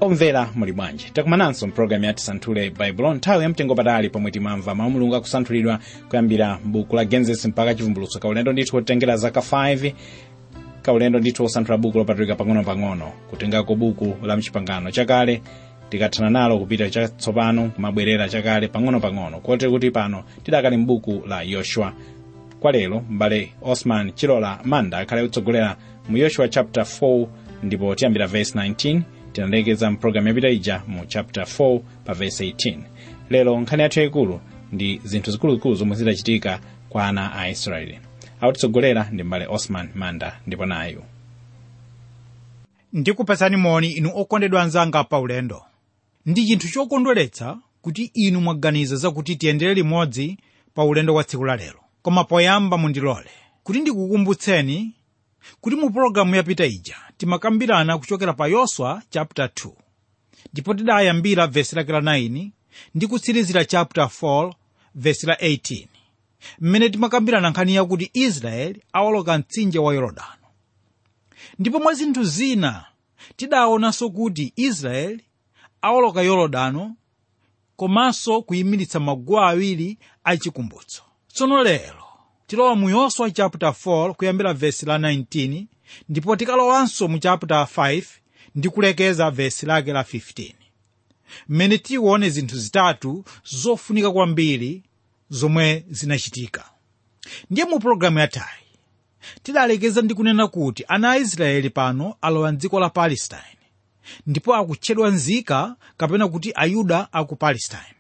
omvera muli bwanji takumananso mpulogalamu ya tisanthule baibulo nthawi yamtengo patali pomwe timamva mawu mulungu akusanthulidwa kuyambira buku la genesis mpaka chivumbulutso kaulendo ndithu kotengera zaka 5 kaulendo ndithu osanthula buku lopatulika pang'ono-pang'ono kutengako buku la mchipangano chakale tikathana nalo kupita chatsopano kumabwerera chakale pang'ono-pang'ono kote kuti pano tidakali m'buku la yoshua kwa lero m'bale osman chilola manda akhale kutsogolera mu yoshua chapter 4 ndipo tiyambira verse 19 tinalekeza mpulogalamu yapita ija mu chapter 4 pa verse 18 lero nkhani yathu yayikulu ndi zinthu zikuluzikulu zomwe zidachitika kwa ana a israeli akutitsogolera ndi m'bale osman manda ndipo nayu ndikupatsani moni inu okondedwa anzanga paulendo ndi chinthu chokondweretsa kuti inu mwaganiza zakuti tiyendere limodzi pa ulendo wa tsiku la lero koma poyamba mundilole kuti ndikukumbutseni kuti mu pologalamu yapita ija timakambirana kuchokera pa yoswa chapter 2 ndipo tidayambira vesi lake la 9 ndi kutsirizira chapter 4 vesi la 18 mmene timakambirana nkhani yakuti israeli awoloka mtsinje wa yorodano ndipo mwa zinthu zina tidaonanso kuti israeli awoloka yorodano komanso kuyimiritsa maguwa awiri achikumbutso tsono lero tilowa mu yoswa chapter 4 kuyambira vesi la 19 ndipo tikalowanso mu chapter 5 ndi kulekeza vesi lake la 15 mmene tione zinthu zitatu zofunika kwambiri zomwe zinachitika ndiye mu pologalamu yathayi tidalekeza ndi kunena kuti ana a israeli pano alowa mdziko la palestine ndipo akutchedwa nzika kapena kuti ayuda aku palestine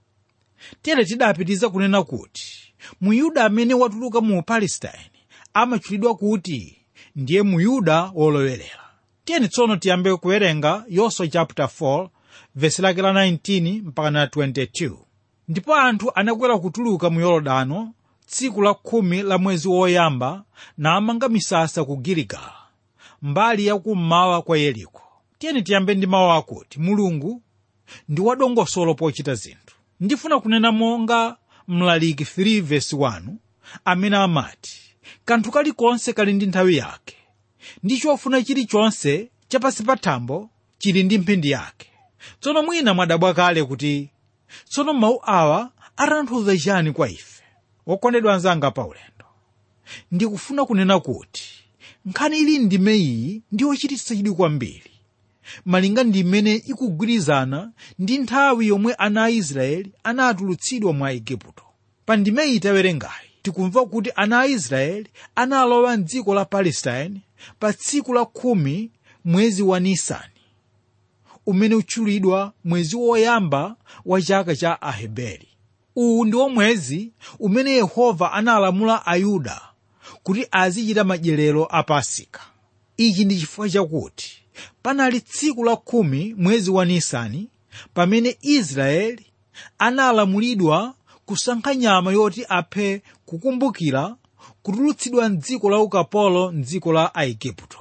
tere tidapitiza kunena kuti muyuda amene watuluka mu palestine amatchulidwa kuti ndiye muyuda wolowerera tiyeni tsono tiyambe kuwerenga yoswa chapter 4 vesi lake la 19 mpaka na 22 ndipo anthu anakwera kutuluka mu yorodano tsiku la khumi la mwezi woyamba namanga misasa ku giligala mbali yakummawa kwa yeriko tiyeni tiyambe ndi mawu akuti mulungu ndi wadongosolo pochita zinthu ndifuna kunena monga mlaliki 3 vesi 1 amene amati kanthu kalikonse kali ndi nthawi yake ndi chofuna chilichonse chapansi pa thambo chili ndi mphindi yake tsono mwina mwadabwa kale kuti tsono mawu awa atanthauza chani kwa ife wokondedwa anzanga paulendo ndikufuna kunena kuti nkhani ili ndime iyi ndi yochititsa chidwi kwambiri malinga ndi imene ikugwirizana ndi nthawi yomwe ana a israeli anatulutsidwa mwa igupto pa ndime iyi tawerengayi tikumva kuti ana a israeli analowa mdziko la palestine pa tsiku la khumi mwezi wa nisani umene utchulidwa mwezi woyamba wa chaka cha aheberi uwu ndiwo mwezi umene yehova analamula ayuda kuti azichita madyerero a pasika ichi ndi chifukwa chakuti panali tsiku la khumi mwezi wa nisani pamene israeli analamulidwa kusankha nyama yoti aphe kukumbukira kutulutsidwa mdziko la ukapolo mdziko la aigupto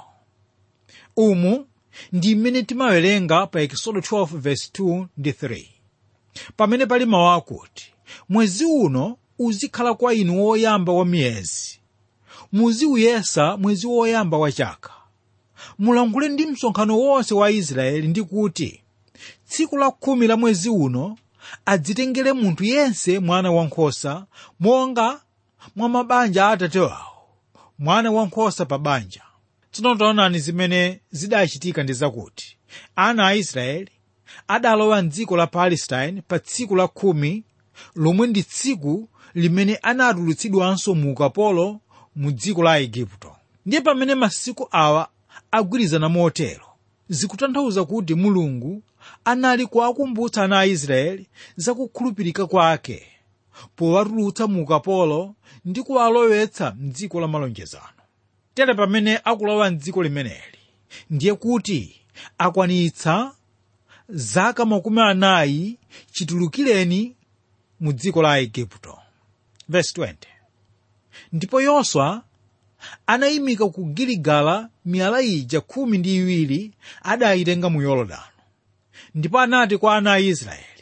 umu ndi mmene timawerenga pa ekisodo 12 verse 2 ndi 3 pamene pali mawu akuti mwezi uno uzikhala kwa inu woyamba wa miyezi muziuyesa mwezi woyamba wa chaka mulangule ndi msonkhano wonse wa israeli ndi kuti tsiku la khumi la mwezi uno adzitengere munthu yense mwana wankhosa monga mwa mabanja a atate wawo mwana wankhosa pa banja tsono taonani zimene zidachitika ndi zakuti ana a israeli adalowa mdziko la palestine pa tsiku la khumi lomwe ndi tsiku limene anatulutsidwanso mu ukapolo mu dziko la igupto ndiye pamene masiku awa agwirizana motero zikutanthauza kuti mulungu anali kuwakumbutsa ana a israeli zakukhulupirika kwake powatulutsa mu ukapolo ndi kuwalowetsa mdziko la malonjezano tere pamene akulowa mdziko limeneli ndiye kuti akwanitsa zaka makumi anayi chitulukireni mu dziko la igupto verse 20 ndipo yoswa anayimika ku giligala miyala ija khumi ndi iwiri adayitenga mu yorodano ndipo anati kwa ana a israeli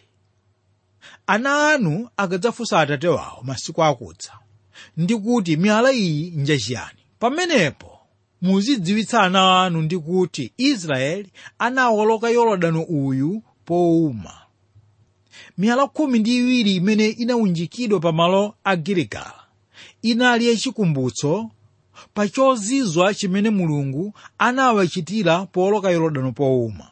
ana anu akadzafunsa atate wawo masiku akudza ndi kuti miyala iyi njachiyani pamenepo muzidziwitsa ana anu ndi kuti israeli anawoloka yorodani uyu powuma miyala khumi ndi iwiri imene inawunjikidwa pamalo a giligala inali yachikumbutso pa chozizwa chimene mulungu anawachitira powoloka yorodani powuma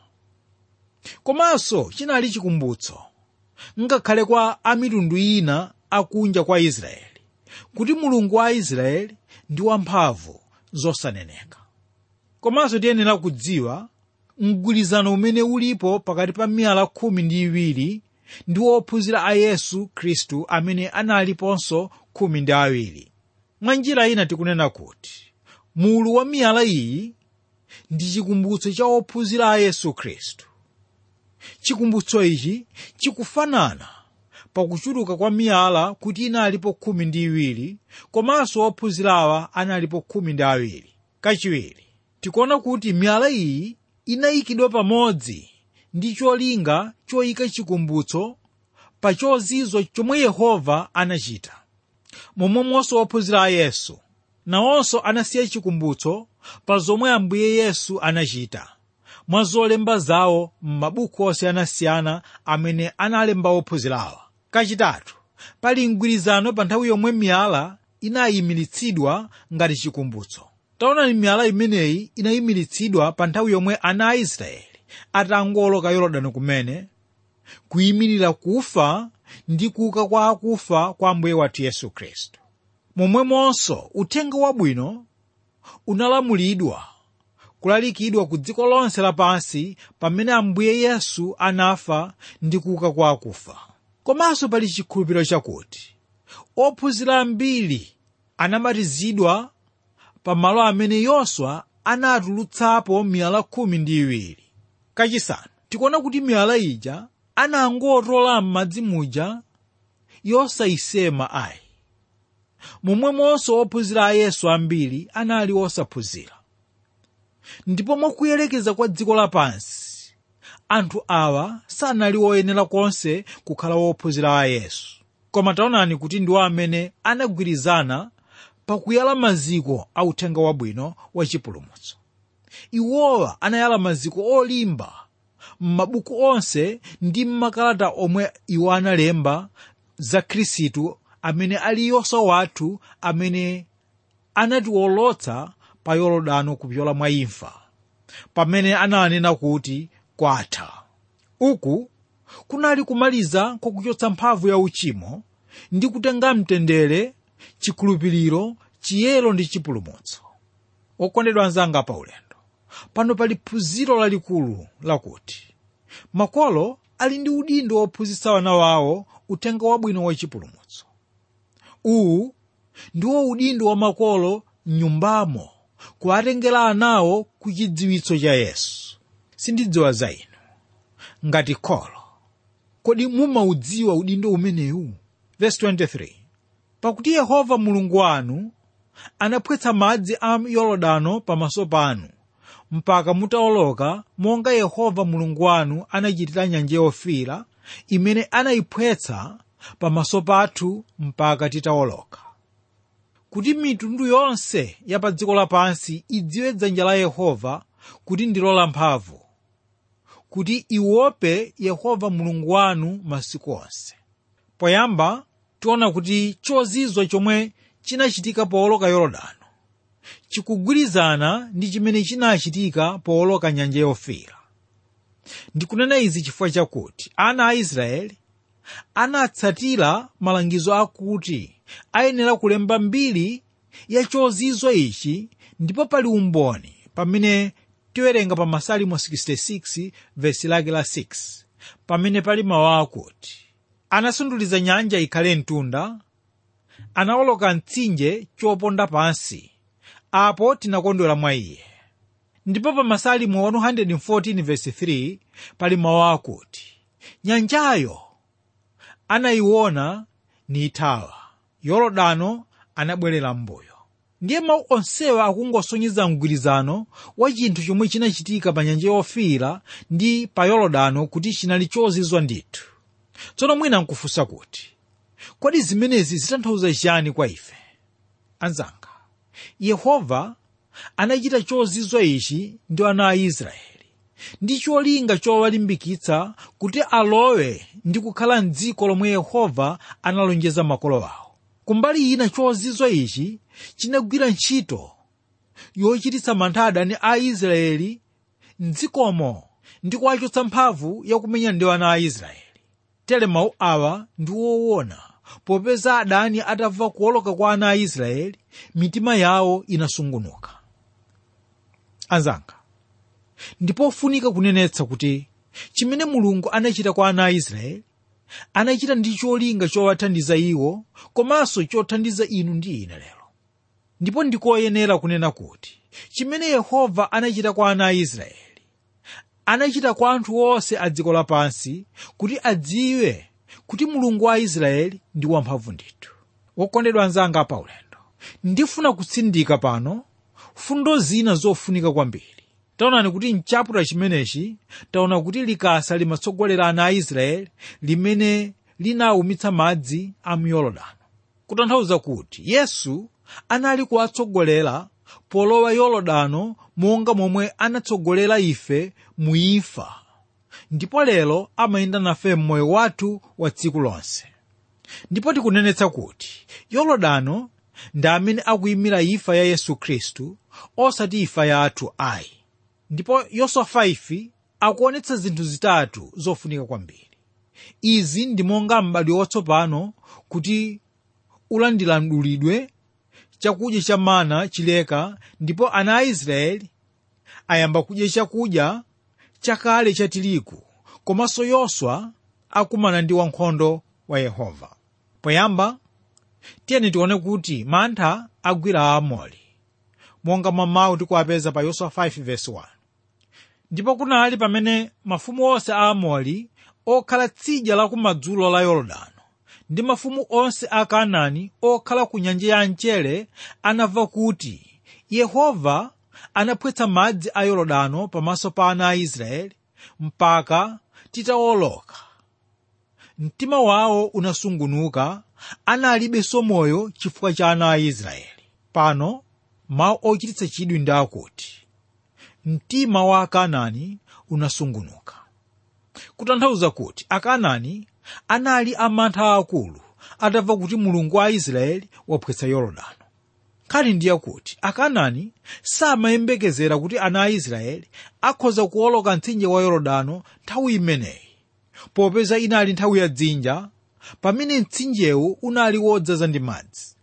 komanso chinali chikumbutso ngakhale kwa amitundu ina akunja kwa israeli kuti mulungu wa israeli ndi wamphamvu zosaneneka komanso tiyenera kudziwa mgwirizano umene ulipo pakati pa miyala khumi ndi iwiri ndi wophunzira a yesu khristu amene analiponso khumi ndi awiri mwa njira ina tikunena kuti mulu wa miyala iyi ndi chikumbutso cha wophunzira a yesu khristu chikumbutso ichi chikufanana pakuchuluka kwa miyala kuti inalipo khumi ndi iwiri komanso ophunzirawa analipo khumi ndi awiri kachiwiri tikuona kuti miyala iyi inayikidwa pamodzi ndi cholinga choyika chikumbutso pa chozizwa chomwe yehova anachita momwemonso ophunzira a yesu nawonso anasiya chikumbutso pa zomwe ambuye yesu anachita mwa zolemba zawo m'mabuku osiyanasiyana amene analemba ophunzirawa kachitatu pali mgwirizano pa nthawi yomwe miyala inayimiritsidwa ngati chikumbutso taonani miyala imeneyi inayimiritsidwa pa nthawi yomwe ana a israeli atangoloka yorodani kumene kuyimirira kufa ndi kuuka kwa akufa kwa ambuye wathu yesu khristu momwemonso uthenga wabwino unalamulidwa kulalikidwa ku dziko lonse lapansi pamene ambuye yesu anafa ndi kuuka kwa akufa komanso pali chikhulupiriro chakuti ophunzira ambiri anabatizidwa pamalo amene yoswa anatulutsapo miyala khumi ndi iwiri kachisanu tikuona kuti miyala ija anangotola m'madzi muja yosayisema ayi momwemonso ophunzira a yesu ambiri anali osaphunzira ndipo mwakuyelekeza kwa dziko lapansi anthu awa sanali oyenera konse kukhala wophunzira a yesu koma taonani kuti ndiwo amene anagwirizana pakuyala maziko a uthenga wabwino wa chipulumutso iwowa anayala maziko olimba m'mabuku onse ndi m'makalata omwe iwo analemba za khristu amene ali yoswa wathu amene anatiwolotsa pa yorodano kupyola mwa imfa pamene ananena kuti kwatha uku kunali kumaliza kwakuchotsa mphamvu ya uchimo ndi kutenga mtendere chikhulupiriro chiyero ndi chipulumutso okondedwa anzanga pa ulendo pano pali phunziro lalikulu lakuti makolo ali ndi udindo wophunzitsa wana wawo uthenga wabwino wa chipulumutso uwu ndiwo udindo wa makolo m'nyumbamo kuwatengera anawo ku chidziwitso cha yesu sindidziwa za inu ngati kholo kodi mumaudziwa udindo umenewu verse 23 pakuti yehova mulungu wanu anaphwetsa madzi a yorodano pamaso panu mpaka mutawoloka monga yehova mulungu wanu anachitira nyanja yofiira imene anayiphwetsa pamaso pathu mpaka titawoloka kuti mitundu yonse ya pa dziko lapansi idziwe dzanja la yehova kuti ndilo lamphamvu kuti iope yehova mulungu wanu masiku onse poyamba tiona kuti chozizwa chomwe chinachitika powoloka yorodano chikugwirizana ndi chimene chinachitika powoloka nyanja yofiira ndikunena izi chifukwa chakuti ana a israeli anatsatira malangizo akuti ayenera kulemba mbiri ya chozizwa ichi ndipo pali umboni pamene tiwerenga pa masalimo 66 vesi lake la 6 pamene pali mawu akuti anasunduliza nyanja ikhale mtunda anawoloka mtsinje choponda pansi apo tinakondwera mwa iye ndipo pa masalimo 114 vesi 3 pali mawu akuti nyanjayo anayiona nithawa yorodano anabwerera m'mbuyo ndiye mawu onsewa akungosonyeza mgwirizano wa chinthu chomwe chinachitika pa nyanja yofiira ndi pa yorodano kuti chinali chozizwa ndithu tsono mwina nkufunsa kuti kodi zimenezi zitanthauza chiyani kwa ife anzanga yehova anachita chozizwa ichi ndi ana a israeli ndi cholinga chowalimbikitsa kuti alowe ndi kukhala mdziko lomwe yehova analonjeza makolo awo kumbali ina chozizwa ichi chinagwira ntchito yochititsa mantha adani a israeli mdzikomo ndi kuwachotsa mphamvu yakumenya ndi ana a israeli tere mawu awa ndi woona popeza adani atamva kuwoloka kwa ana a israeli mitima yawo inasungunuka anzanga ndipofunika kunenetsa kuti chimene mulungu anachita kwa ana a israeli anachita ndi cholinga chowathandiza iwo komanso chothandiza inu ndi ine lero ndipo ndikoyenera kunena kuti chimene yehova anachita kwa ana a israeli anachita kwa anthu onse a dziko lapansi kuti adziwe kuti mulungu wa israeli ndi wamphamvu ndithu wokondedwa anzanga paulendo ndifuna kutsindika pano fundo zina zofunika kwambiri taonani kuti mchaputala chimenechi taona kuti likasa limatsogolera ana a israeli limene linawumitsa madzi a muyorodano kutanthauza kuti yesu anali kuwatsogolera polowa yorodano monga momwe anatsogolera ife mu imfa ndipo lero amayenda nafe mmoyo wathu wa tsiku lonse ndipo tikunenetsa kuti yorodano ndi amene akuyimira imfa ya yesu khristu osati imfa yathu ayi ndipo yoswa 5 akuonetsa zinthu zitatu zofunika kwambiri izi ndi monga m'badwo watsopano kuti ulandira mdulidwe chakudya cha mana chileka ndipo ana a israeli ayamba kudya chakudya chakale cha tirigu komanso yoswa akumana ndi wankhondo wa yehova poyamba tiyeni tione kuti mantha agwira aamori monga mwa mawu tikuwapeza pa yoswa 5 verse 1 ndipo kunali pamene mafumu onse a aamori okhala tsidya la kumadzulo la yorodano ndi mafumu onse a kanaani okhala ku nyanja ya mchere anamva kuti yehova anaphwetsa madzi a yorodano pamaso pa ana a israeli mpaka titawoloka mtima wawo unasungunuka analibenso moyo chifukwa cha ana a israeli pano mawu ochititsa chidwi ndi akuti mtima wa akanaani unasungunuka kutanthauza kuti akanaani anali amantha akulu atamva kuti mulungu wa israeli waphwetsa yorodano nkhani ndiye kuti akanaani samayembekezera kuti ana a israeli akhoza kuwoloka mtsinje wa yorodano nthawi imeneyi popeza inali nthawi ya dzinja pamene mtsinjewu unali wodzaza ndi madzi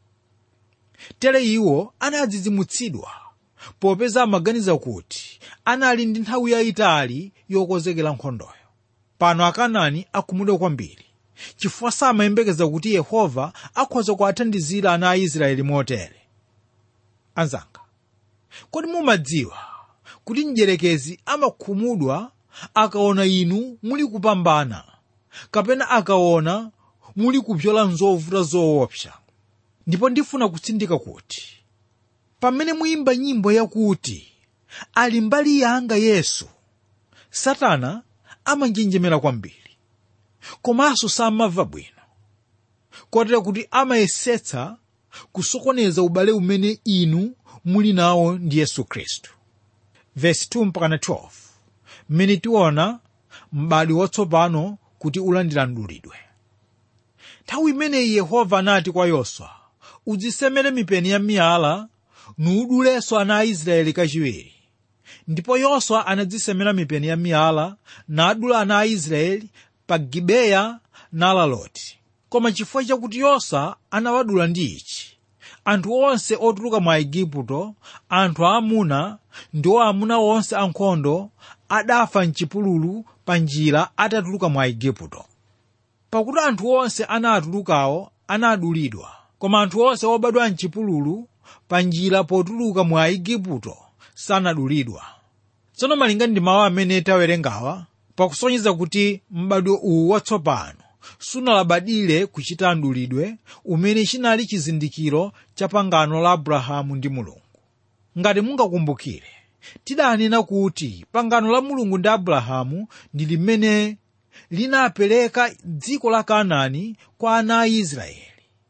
tere iwo anadzidzimutsidwa popeza amaganiza kuti anali ndi nthawi yayitali yokonzekera nkhondoyo pano akanaani akhumudwa kwambiri chifukwa samayembekeza kuti yehova akhoza kuwathandizira ana a israeli motere anzanga kodi mumadziwa kuti mdyerekezi amakhumudwa akaona inu muli kupambana kapena akaona muli kupyola nzovuta zoopsa ndipo ndifuna kutsindika kuti pamene muyimba nyimbo yakuti ali mbali yanga yesu satana amanjenjemera kwambiri komanso samamva bwino kotera kuti amayesetsa kusokoneza ubale umene inu muli nawo ndi yesu khristu vesi 2 mpakana 12 mmene tiona m'badwo watsopano kuti ulandira mdulidwe nthawi imeneyi yehova anati kwa yoswa udzisemere mipeni ya miyala nuudulenso ana a israeli kachiwiri ndipo yoswa anadzisemera mipeni ya miyala nadula ana a israeli pa gibeya nalaloti koma chifukwa chakuti yoswa anawadula ndi ichi anthu onse otuluka mwa igupto anthu aamuna ndi aamuna onse ankhondo adafa mchipululu pa njira atatuluka mwa igupto pakuti anthu onse anatulukawo anadulidwa koma anthu onse obadwa mchipululu pa njira potuluka mwa igupto sanadulidwa tsono malinga ndi mawu amene tawerengawa pakusonyeza kuti m'badwo uwu watsopano sunalabadire kuchita mdulidwe umene chinali chizindikiro cha pangano la abrahamu ndi mulungu ngati mungakumbukire tidanena kuti pangano la mulungu ndi abrahamu ndi limene linapereka dziko la kanaani kwa ana a israeli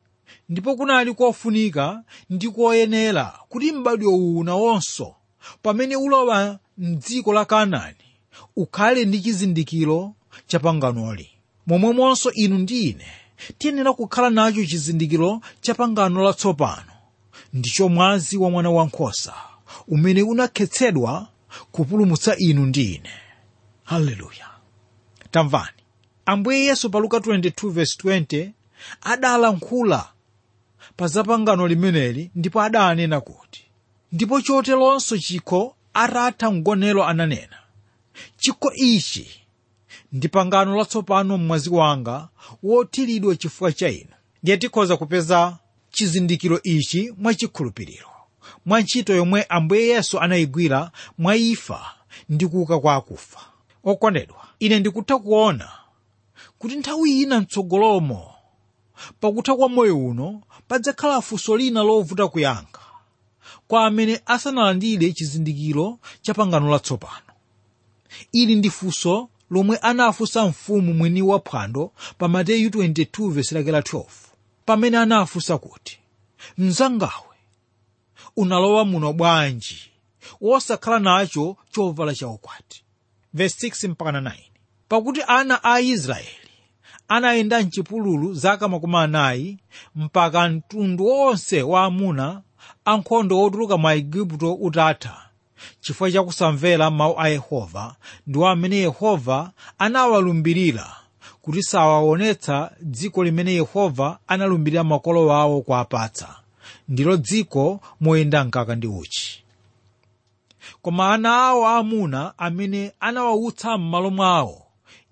ndipo kunali kofunika ndi koyenera kuti m'badwo uwu nawonso pamene ulowa mdziko la kanaani ukhale ndi chizindikiro cha panganoli momwemonso inu ndi ine tiyenera kukhala nacho chizindikiro cha pangano latsopano ndicho mwazi wa mwana wankhosa umene unakhetsedwa kupulumutsa inu ndi ine haleluya tamvani ambuye yesu pa luka 22:20 adalankhula pa zapangano limeneli ndipo adanena kuti ndipo choteronso chikho atatha mgonero ananena chikho ichi ndi pangano latsopano mwazi wanga wothiridwa chifukwa cha inu ndiye tikhoza kupeza chizindikiro ichi mwachikhulupiriro mwa ntchito yomwe ambuye yesu anayigwira mwa imfa ndi kuuka kwa akufa okondedwa ine ndikutha kuona kuti nthawi ina mtsogolomo pakutha kwa moyo uno padzakhala funso lina lovuta kuyankha kwa amene asanalandire chizindikiro cha pangano latsopano ili ndi funso lomwe anafunsa mfumu mwini waphwando pa mateyu 22:12 pamene anafunsa kuti mnzangawe unalowa muno bwanji wosakhala nacho chovala chaukwati verse 6 mpaka 9 pakuti ana a israeli anayenda mchipululu zaka makumi anayi mpaka mtundu wonse wa amuna ankhondo otuluka mwa igupto utatha chifukwa chakusamvera mawu a yehova ndiwo amene yehova anawalumbirira kuti sawaonetsa dziko limene yehova analumbirira makolo awo kuwapatsa ndilo dziko moyenda mkaka ndi uchi koma ana awo aamuna amene anawautsa m'malo mwawo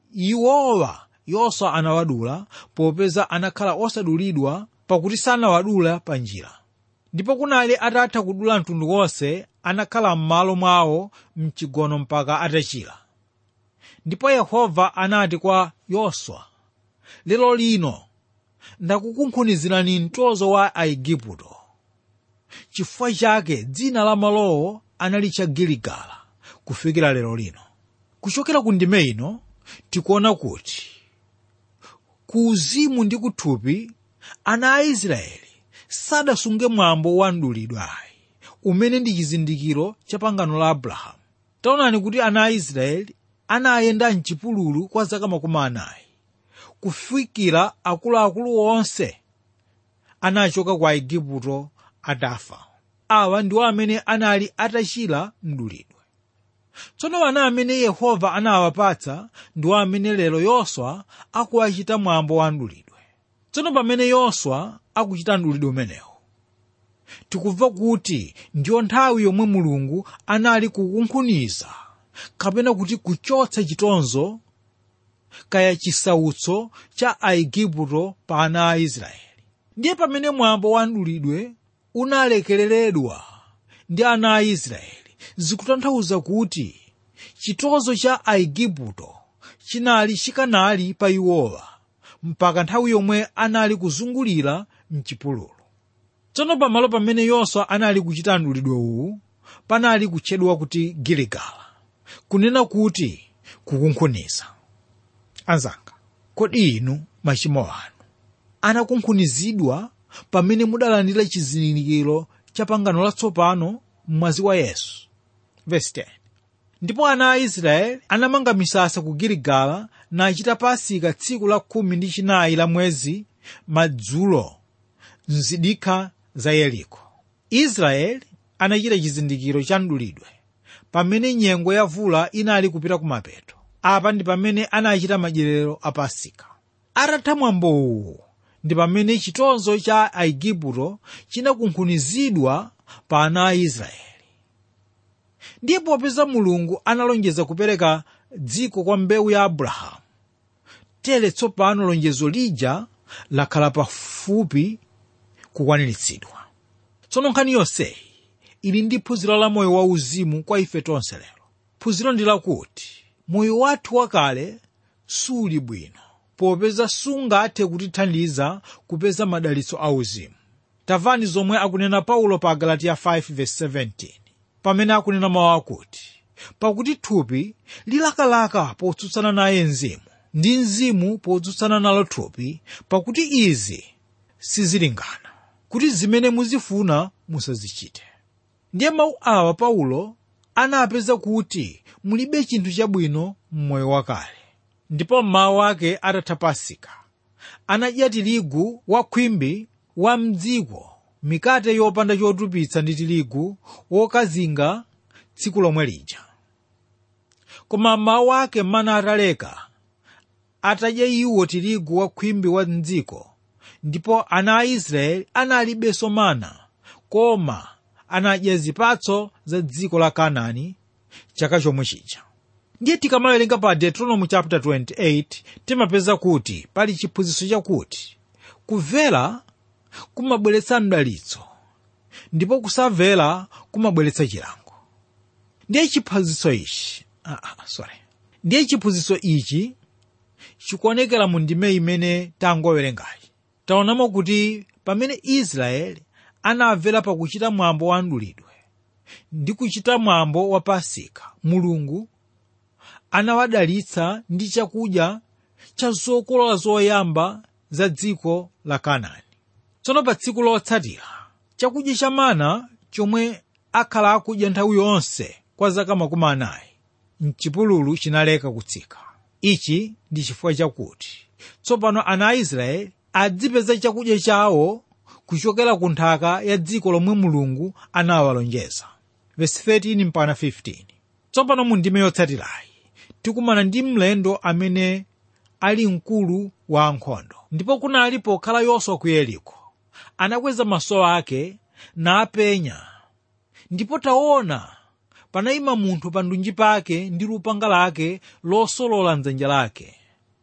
iwowa yoswa anawadula popeza anakhala osadulidwa pakuti sanawadula pa njira ndipo kunali atatha kudula mtundu wonse anakhala m'malo mwawo mchigono mpaka atachira ndipo yehova anati kwa yoswa lero lino ndakukunkhunizirani mtozo wa aigupto chifukwa chake dzina la malowo analitcha giligala kufikira lero lino kuchokera ku ndime ino tikuona kuti ku uzimu ndi kuthupi ana a israeli sadasunge mwambo wa mdulidwayi umene ndi chizindikiro cha pangano la abrahamu taonani kuti ana a israeli anayenda mchipululu kwa zaka makumi anayi kufikira akuluakulu onse anachoka kwa igupto atafa awa ndiwo amene anali atachira mdulidwe tsono ana amene yehova anawapatsa ndiwo amene lero yoswa akuwachita mwambo wa mdulidwe tsono pamene yoswa akuchita mdulidwe umenewu tikumva kuti ndiyo nthawi yomwe mulungu anali kukunkhuniza kapena kuti kuchotsa chitonzo kaya chisautso cha aigupto pa ana a israeli ndiye pamene mwambo wa mdulidwe unalekereredwa ndi ana a israeli zikutanthauza kuti chitonzo cha aigupto chinali chikanali pa iwowa mpaka nthawi yomwe anali kuzungulira mchipululu tsono pamalo pamene yoswa anali kuchita mdulidwe uwu panali kutchedwa kuti giligala kunena kuti kukunkhuniza anzanga kodi inu machimo anu anakunkhunizidwa pamene mudalandira chizindikiro cha pangano latsopano mwazi wa yesu Verse 10. ndipo ana a israeli anamanga misasa ku giligala nachita pasika tsiku la khumi ndi chinayi la mwezi madzulo mzidikha za yeriko israeli anachita chizindikiro cha mdulidwe pamene nyengo ya vula inali kupita kumapeto apa ndi pamene anachita madyerero a pasika atatha mwambowu ndi pamene chitonzo cha aigupto chinakunkhunizidwa pa ana a israeli ndiye popeza mulungu analonjeza kupereka dziko kwa mbewu ya abrahamu tere tsopano lonjezo lija lakhala pafupi kukwaniritsidwa tsono nkhani yonseyi ili ndi phunziro la moyo wauzimu kwa ife tonse lero phunziro ndi lakuti moyo wathu wakale suli bwino popeza sungathe kutithandiza kupeza madalitso auzimu tamvani zomwe akunena paulo pa galatiya 5:17 pamene akunena mawu akuti pakuti thupi lilakalaka potsutsana naye mzimu ndi mzimu potsutsana nalo thupi pakuti izi sizilingana kuti zimene muzifuna musazichite ndiye mawu awa paulo anapeza kuti mulibe chinthu chabwino m'moyo wakale ndipo mmawa ake atatha pasika anadya tirigu wa khwimbi wa mdziko mikate yopanda chotupitsa ndi tirigu wokazinga tsiku lomwe lija koma mmawa ake mana ataleka atadya iwo tirigu wa khwimbi wa mdziko ndipo ana a israeli analibenso mana koma anadya zipatso za dziko la kanaani chaka chomwe chija ndiye tikamawerenga pa deuteronomy chapter 28 timapeza kuti pali chiphunzitso chakuti kumvera kumabweretsa mdalitso ndipo kusamvera kumabweretsa chilango ndiye chiphunzitso ichi ah, ah, sorry ndiye chiphunzitso ichi chikuonekera mu ndime imene tangowerengayi taonamo kuti pamene israeli anamvera pakuchita mwambo wa mdulidwe ndi kuchita mwambo wa pasika mulungu anawadalitsa ndi chakudya cha zokolola zoyamba za dziko la kanaani tsono pa tsiku lotsatira chakudya cha mana chomwe akhala akudya nthawi yonse kwa zaka makumi anayi mchipululu chinaleka kutsika ichi ndi chifukwa chakuti tsopano ana a israeli adzipeza chakudya chawo kuchokera ku nthaka ya dziko lomwe mulungu anawalonjeza verse 13 mpaka 15 tsopano mu ndime yotsatirayi tikumana ndi mlendo amene ali mkulu wa ankhondo ndipo kunali pokhala yoswa ku yeriko anakweza maso ake napenya ndipo taona panayima munthu pa ndunji pake ndi lupanga lake losolola mdzanja lake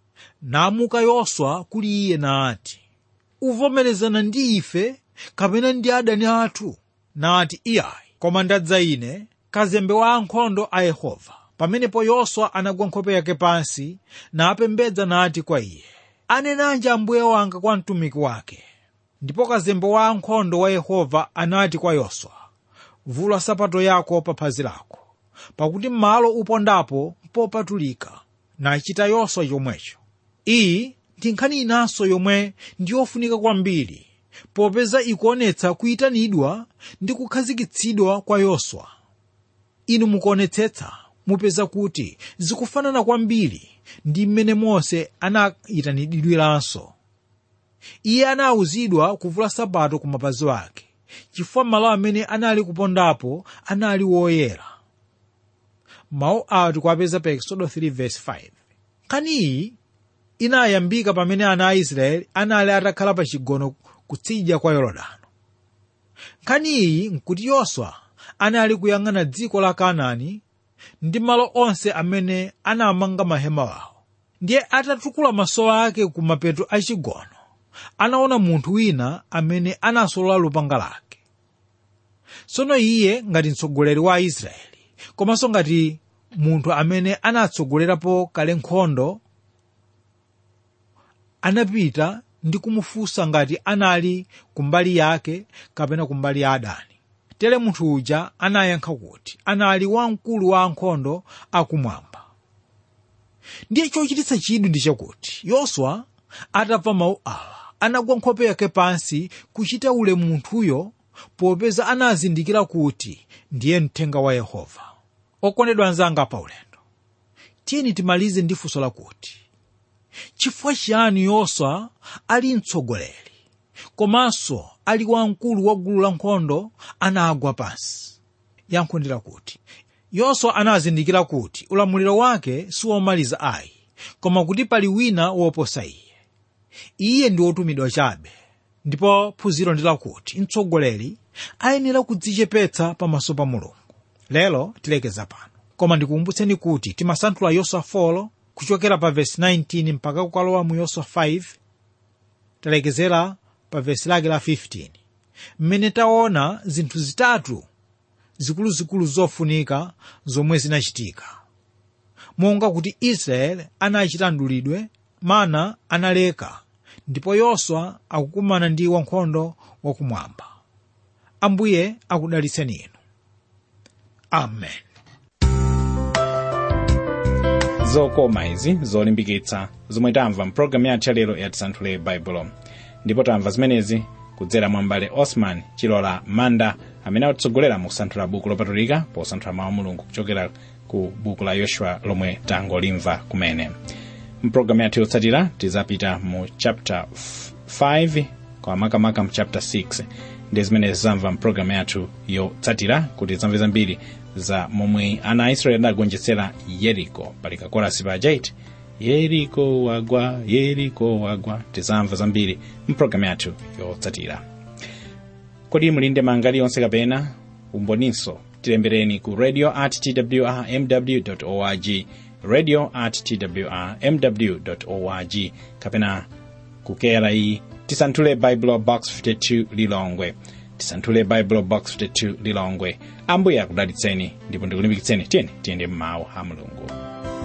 namuka yoswa kuli iye nati uvomerezana ndi ife kapena ndi adani athu nati iyayi koma ndadza ine kazembe wa ankhondo a yehova pamenepo yoswa anagwa nkhope yake pansi napembedza nati kwa iye anenanji ambuye wanga kwa mtumiki wake ndipo kazembe wa ankhondo wa yehova anati kwa yoswa vula sapato yako pa phazi lako pakuti malo upondapo popatulika nachita yoswa chomwecho iyi ndi nkhani inanso yomwe ndi yofunika kwambiri popeza ikuonetsa kuyitanidwa ndi kukhazikitsidwa kwa yoswa inu mukuonetsetsa mupeza kuti zikufanana kwambiri ndi mmene mose anayitanidwiranso iye anawuzidwa kuvula sapato ku mapazi ake chifukwa malo amene anali kupondapo anali woyera mawu awa tikuwapeza pa exodo 3:5 nkhani iyi inayambika pamene ana a israeli anali atakhala pa chigono kutsidya kwa yorodano nkhani iyi nkuti yoswa anali kuyang'ana dziko la kanaani ndi malo onse amene anamanga mahema wawo ndiye atatukula maso ake ku mapeto a chigono anaona munthu wina amene anasolola lupanga lake tsono iye ngati mtsogoleri wa aisraeli komanso ngati munthu amene anatsogolerapo kale nkhondo anapita ndi kumufunsa ngati anali kumbali yake kapena kumbali ya adani tere munthu uja anayankha kuti anali wamkulu wa ankhondo akumwamba ndiye chochititsa chidwi ndi chakuti yoswa atamva mawu awa anagwa nkhope yake pansi kuchita ule munthuyo popeza anazindikira kuti ndiye mthenga wa yehova okondedwa anzanga pa ulendo tiyeni timalize ndi funso lakuti chifukwa chiyani yoswa ali mtsogoleri komanso ali wamkulu wa gulu la nkhondo anagwa pansi yankho ndi lakuti yoswa anazindikira kuti ulamuliro wake siwomaliza ayi koma kuti pali wina woposa iye iye ndi wotumidwa chabe ndipo phunziro ndi lakuti mtsogoleri ayenera kudzichepetsa pamaso pa mulungu lero tilekeza pano koma ndikukumbutseni kuti timasanthula yoswa 4 kuchokera pa vesi 19 mpaka kukalowa mu yoswa 5 talekezera pa vesi lake la 15 mmene taona zinthu zitatu zikuluzikulu zofunika zomwe zinachitika monga kuti israeli anachita mdulidwe mana analeka ndipo yoswa akukumana ndi wankhondo wakumwamba ambuye akudalitseni inu amen zokoma izi zolimbikitsa zomwe tamva mpulogalamu yathu yalero ya tisanthule baibulo ndipo tamva zimenezi kudzera mwa mbale osman chilola manda amene akutsogolera mu kusanthula buku lopatulika posanthula mawu a mulungu kuchokera ku buku la yoshua lomwe tangolimva kumene mpulogalamu yathu yotsatira tizapita mu chapter 5 kwa makamaka mu chapter 6 ndi zimene zamva mpulogalamu yathu yotsatira kuti zamve zambiri za momwe ana a israeli adagonjetsera yeriko pali kakorasi paja iti yeriko wagwa yeriko wagwa tizamva zambiri mpulogalamu yathu yotsatira kodi muli ndi maganizo aliwonse kapena umboninso tilembereni ku radio at twr mw org radio at twr mw org kapena kukera iyi tisanthule bible box 52 lilongwe tisanthule bible box 52 lilongwe ambuye akudalitseni ndipo ndikulimbikitseni tiyeni tiyende mmawu a mulungu